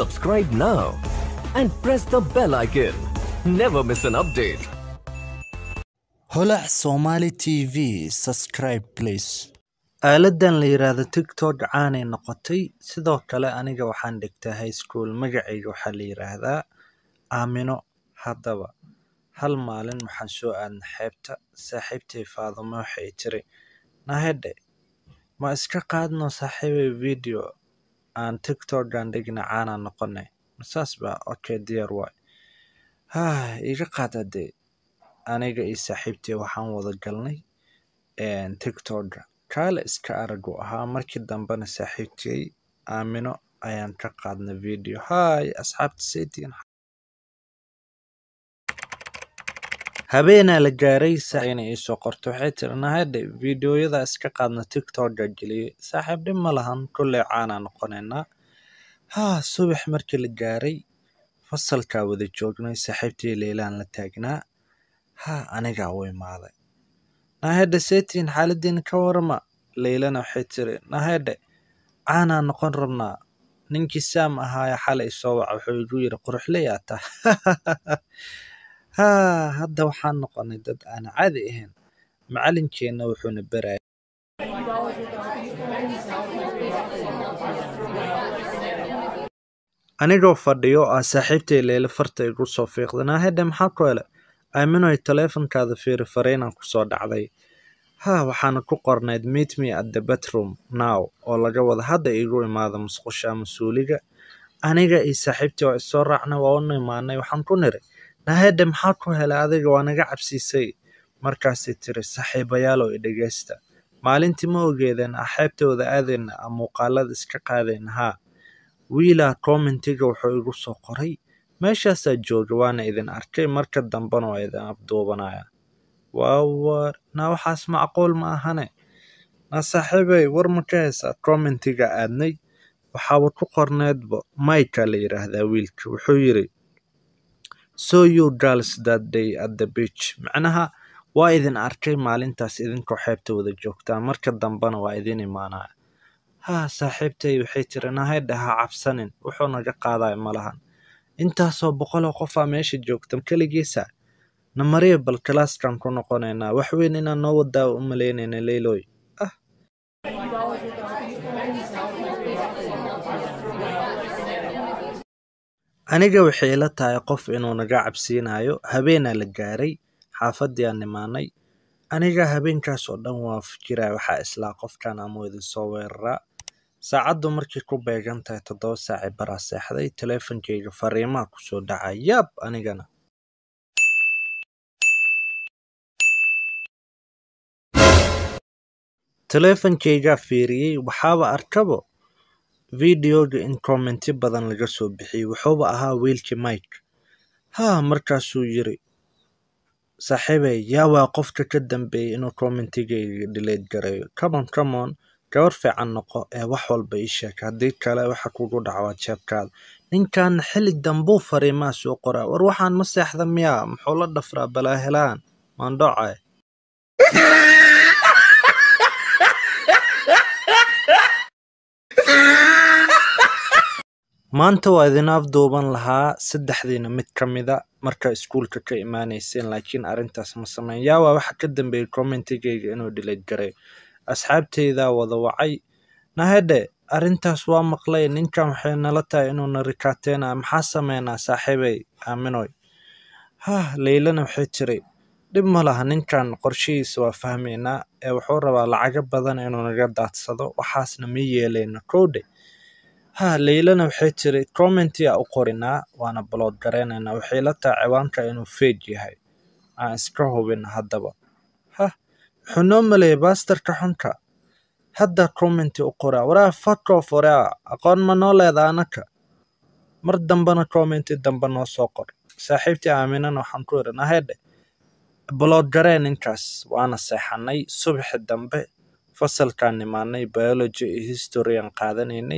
Subscribe now and press the bell icon. Never miss an update. holac somali tv subscribe please aaladan la yiraahdo tiktok caanay noqotay sidoo kale aniga waxaan dhigtaa high school magacayga waxaa la yiraahdaa aamino haddaba hal maalin waxaan soo aadna xeebta saaxiibtay faadimo waxay tiri nahedhe ma iska qaadno saaxiibay video aan tiktokan dhigna caana noqonay masaas ba okay diyaar waay haa iga qaad hadee aniga iyo saaxiibtay waxaan wada galnay tiktoka kaale iska aragu ahaa markii dambena saaxiibtay aamino ayaan ka qaadnay video hay asxaabta saytiin habeenaa la gaaray saina iisoo qorto waxay tiri nahadhe videoyada iska qaadna tiktoka geliyay saaxiib dhib ma lahan kolley caanaa noqonaynaa haa subax markii la gaaray fasalkaa wada joognay saaxiibtii leylaan la taagnaa haa anigaa u imaaday nahedhe setiin xaaladiina ka warama leylana waxay tiri nahedhe caanaa noqon rabnaa ninkii saam ahaaya xalay soo waca wuxuu igu yiri quruxleyaa ta haa hadda waxaan noqonay dad aan caadi ahayn macalinkeenna wuxuuna baraya anigoo fadhiyo ah saaxiibtay leyle farta igu soo fiiqday nahedhe maxaa ku hele aaminoy taleefonkaada fiiri fariinaan kusoo dhacday haa waxaana ku qornayd meet me at the bathroom now oo laga wada hadda iigu imaada musqusha ama suuliga aniga iyo saaxiibtii waa isoo raacnay waa unu imaanay waxaan ku niri nahedhe maxaa ku helay adiga waa naga cabsiisay markaasay tiri saaxiibayaalow i dhegeysta maalintii ma ogeedeen ah xeebtooda aadayna a muuqaalada iska qaadayna haa wiilaa commentiga wuxuu igu soo qoray meeshaasaa jooga waana idin arkay marka dambena waa idin afduubanaya waawar na waxaas macquul ma ahane na saaxiibey war ma ka haysaa commentiga aadnay waxaaba ku qorneedba mika la yiraahdaa wiilka wuxuu yiri so you girls that day at the beach macnaha waa idin arkay maalintaas idinkoo xeebta wada joogtaa marka dambena waa idin imaanaya haa saaxiibtay waxay tiri nahedhe ha cabsanin wuxuu naga qaadaya malahan intaasoo boqoloo qofaa meesha joogta keligiisa namariya bal kalaaskan ku noqonaynaa wax weyn inaan noo wadaa u malaynayna leyloy ah aniga waxay ila tahay qof inuu naga cabsiinayo habeenaa la gaaray xaafadii aan nimaanay aniga habeenkaas oo dhan waa fikiraya waxaa islaa qofkan ama idin soo weeraraa saacaddu markay ku beegan tahay toddoba saaci baraa seexday teleefonkeyga fariimaha kusoo dhacay yaab anigana teleefonkeygaa fiiriyey waxaaba arkabo videoga in commenti badan laga soo bixiyey wuxuuba ahaa wiilkii mike haa markaasuu yiri saaxiibey yaa waa qofka ka dambeeyey inuu commentigeyga dhileed gareeyo comon comon gabar fiican noqo ee wax walba ii sheeg haddii kale waxa kugu dhacwaa jeebkaada ninkan xili dambuu fariimaha soo qoraa war waxaan ma seexda miyaa muxuu la dhafraa balaahelaan maandhocay maanta waa idin afduuban lahaa saddexdiina mid ka mida marka iskuulka ka imaaneyseen laakiin arrintaas ma sameyn yaa waa waxa ka dambeeyey commentigeyga inuu dhileed garay asxaabteydaa wada wacay nahedhe arrintaas waa maqlay ninkan waxay nala tahay inuu na rikaateena maxaa sameynaa saaxiibey aaminoy hah leylana waxay tiri dhib ma laha ninkan qorshihiisa waa fahmaynaa ee wuxuu rabaa lacago badan inuu naga daadsado waxaasna ma yeeleyno kowdhe ha leylana waxay tiri commentia u qorinaa waana balood gareynaynaa waxay la tahay ciwaanka inuu feej yahay aan iska hubin haddaba hah wuxuu noo maleeyay baastarka xunka hadda commenti u qoraa waraa fakof waraa aqoon ma noo leeda anaka mar dambena commenti dambe noo soo qor saaxiibtii aaminana waxaan ku ihi nahedhe balood garee ninkaas waana seexanay subaxi dambe fasalkaan nimaanay biology iyo history aan qaadanaynay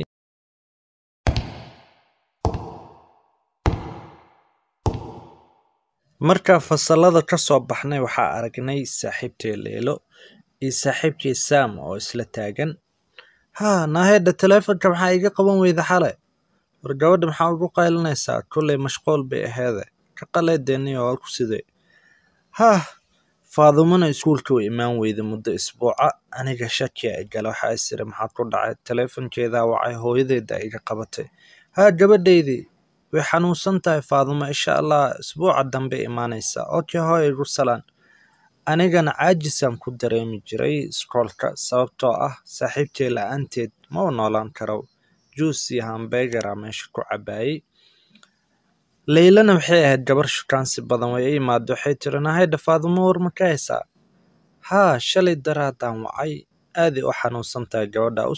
markaa fasalada ka soo baxnay waxaa aragnay saaxiibtay leelo iyo saaxiibkii sam oo isla taagan haa naahedha taleefonka maxaa iga qaban weyda xale war gabadha maxaa ugu qaylinaysaa kolley mashquul bay aheede ka qaleedeeniyo waa ku sidee hah faadumana iskuulka way imaan weyda muddo isbuuca aniga shakiya igala waxaa isiri maxaa ku dhacay taleefonkeedaa wacay hooyadeeda iga qabatay haa gabadhaydii way xanuunsan tahay faadumo insha allah isbuuca dambe imaanaysa okay hooy igu salaan anigana caajisaan ku dareemi jiray iskoolka sababtoo ah saaxiibtay la-aanteed ma u noolaan karo juus iyo hambegara meesha ku cabaayey leylana waxay ahayd gabar shukaansi badan way i imaado waxay tiri nahayda faadumo war ma ka haysaa haa shalay daraadaan wacay aaday u xanuunsan tahay gabadha u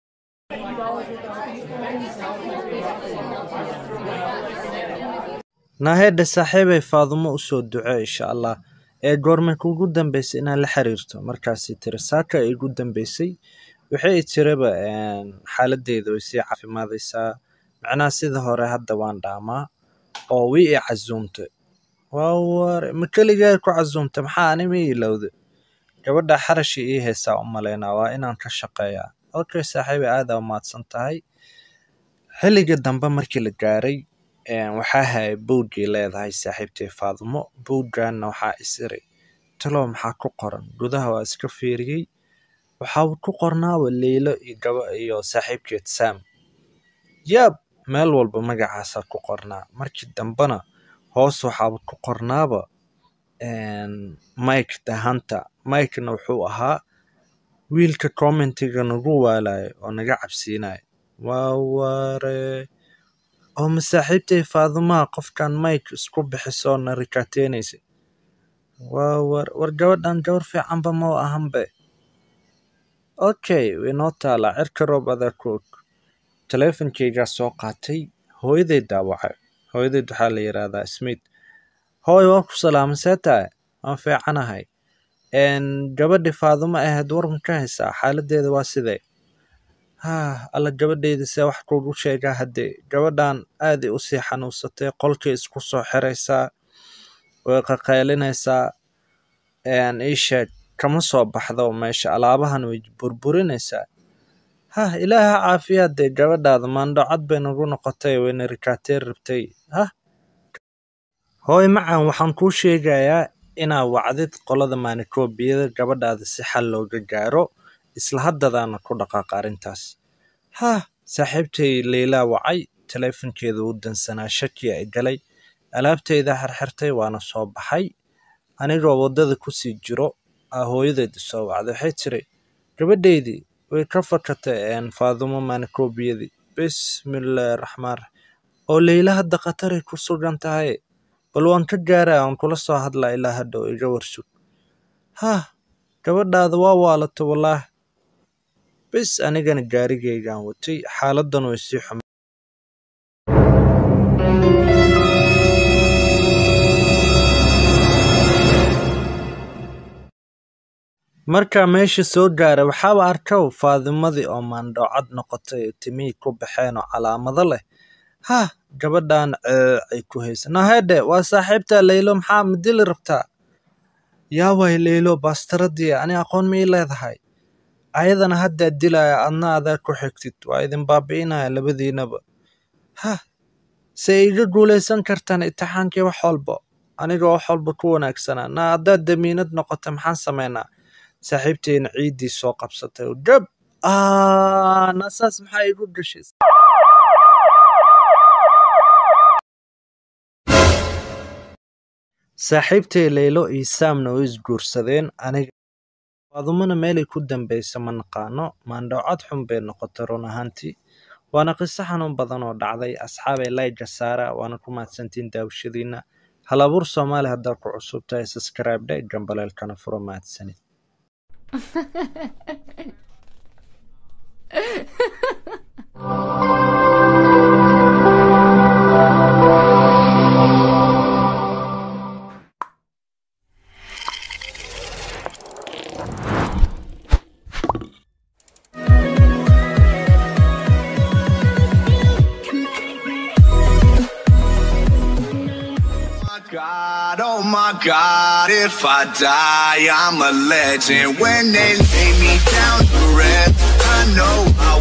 nahayda saaxiibay faadumo usoo ducee insha allah ee goormay kuugu dambeysay inaad la xiriirto markaasay tiri saaka ay igu dambeysay waxay tiraba xaaladeyda way sii caafimaadaysaa macnaha sida hore hadda waan dhaamaa oo wii i casuumtay waa ware ma keligaa ku casuumtay maxaa anima ilowda gabadha xarashi ii haysaa u malaynaa waa inaan ka shaqeeyaa okay saaxiiba aadaa umahadsan tahay xilliga dambe markii la gaaray waxaa hayay buuggii leedahay saaxiibtay faadumo buugganna waxaa isiri talow maxaa ku qoran gudaha waa iska fiiriyey waxaa ku qornaaba leylo iyo gaba iyo saaxiibkeed sam yaab meel walba magacaasaa ku qornaa markii dambena hoos waxaaba ku qornaaba mike dahanta mikena wuxuu ahaa wiilka commentiga nagu waalayo oo naga cabsiinayo waa ware oo masaaxiibtay faadumaha qofkan mike isku bixisoo na rikaateynaysa waa war war gabadhan gabar fiicanba ma u ahanbe okay waynoo taalaa cirka roob adaa ku og taleefonkeygaa soo qaatay hooyadeed daawacay hooyadeed waxaa la yidhaahdaa smith hooy waa ku salaama see tahay waan fiicanahay gabadhi faadumo ahayd warma ka haysaa xaaladeeda waa sidee haa alla gabadheyda see wax kuugu sheegaa haddee gabadhan aaday usii xanuunsatay qolkay isku soo xiraysaa way qaqaylinaysaa ii sheeg kama soo baxdo meesha alaabahan way burburinaysaa hah ilaaha caafiyaad dee gabadhaada maandhocad bay nagu noqotay wayna rikaateen rabtay hah hooy macan waxaan kuu sheegayaa inaa wacdid qolada maanikoobiyada gabadhaada si xal looga gaaro isla haddadaana ku dhaqaaqa arrintaas hah saaxiibtay leylaa wacay taleefonkeeda u dansanaa shakiya i galay alaabtayda xirxirtay waana soo baxay anigoo waddada kusii jiro aa hooyadeed isoo wacday waxay tiri gabadhaydii way ka fakatay faadumo maanikoobiyadii bismillaahi raxmaan raxiim oo leyla hadda khataray ku sugan tahay bal waan ka gaaraa aan kula soo hadlaa ilaa hadhow iga warsug hah gabadhaada waa waalato wallaah bis anigana gaarigaygaan watay xaaladdan way sii xum markaa meesha soo gaaray waxaaba arkow faadimadii oo maandhoocad noqotay timihii ku baxeen oo calaamado leh hah gabadhan ceecay ku haysa nahedhe waa saaxiibtaa leylo maxaa madili rabtaa yaa way leylo baastaradii ani aqoon ma ii leedahay ayadana haddaa dilaya adna adaa ku xigtid waa idin baabi'inaya labadiinaba hah se iga guulaysan kartaan itixaankii wax walba aniga wax walba ku wanaagsanaa na haddaad damiinad noqota maxaan samaynaa saaxiibteena ciiddii soo qabsatay oo gab nasaas maxaa igu gashay saaxiibtay leylo iyo saamna way isguursadeen aniga faadumana meelay ku dambaysa ma naqaano maandhowcad xun bay noqotay run ahaantii waana qiso xanuun badan oo dhacday asxaabay layga saara waana ku mahadsantiin daawashadiina halabuur soomaali haddaa ku cusub tahay subscribe dhe gambaleelkana furo mahadsanid God, oh my God, if I die, I'm a legend. When they lay me down to rest, I know I'll